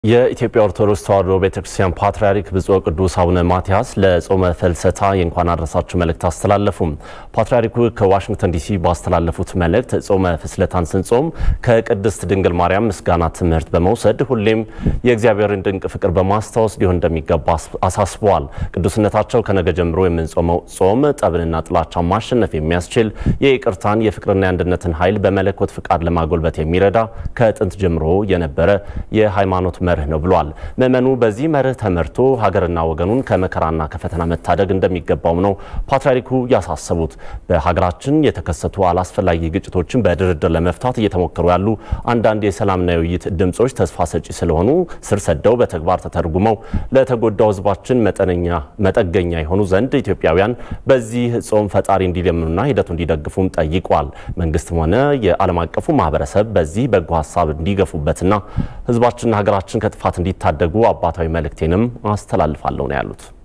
የኢትዮጵያ ኦርቶዶክስ ተዋሕዶ ቤተክርስቲያን ፓትርያርክ ብፁዕ ቅዱስ አቡነ ማትያስ ለጾመ ፍልሰታ የእንኳን አድረሳችሁ መልእክት አስተላለፉ። ፓትርያርኩ ከዋሽንግተን ዲሲ ባስተላለፉት መልእክት ጾመ ፍልሰታን ስንጾም ከቅድስት ድንግል ማርያም ምስጋና ትምህርት በመውሰድ ሁሌም የእግዚአብሔርን ድንቅ ፍቅር በማስታወስ ሊሆን እንደሚገባ አሳስበዋል። ቅዱስነታቸው ከነገ ጀምሮ የምንጾመው ጾም ጠብንና ጥላቻን ማሸነፍ የሚያስችል የይቅርታን የፍቅርና የአንድነትን ኃይል በመለኮት ፍቃድ ለማጎልበት የሚረዳ ከጥንት ጀምሮ የነበረ የሃይማኖት መርህ ነው ብሏል። ምዕመኑ በዚህ መርህ ተመርቶ ሀገርና ወገኑን ከመከራና ከፈተና መታደግ እንደሚገባው ነው ፓትርያርኩ ያሳሰቡት። በሀገራችን የተከሰቱ አላስፈላጊ ግጭቶችን በድርድር ለመፍታት እየተሞከሩ ያሉ አንዳንድ የሰላምና የውይይት ድምጾች ተስፋ ሰጪ ስለሆኑ ስር ሰደው በተግባር ተተርጉመው ለተጎዳው ሕዝባችን መጠገኛ የሆኑ ዘንድ ኢትዮጵያውያን በዚህ ጾም ፈጣሪ እንዲለምኑና ሂደቱ እንዲደግፉም ጠይቋል። መንግስትም ሆነ የዓለም አቀፉ ማህበረሰብ በዚህ በጎ ሀሳብ እንዲገፉበትና ሕዝባችንና ሀገራችን ከጥፋት እንዲታደጉ አባታዊ መልእክቴንም አስተላልፋለሁ ነው ያሉት።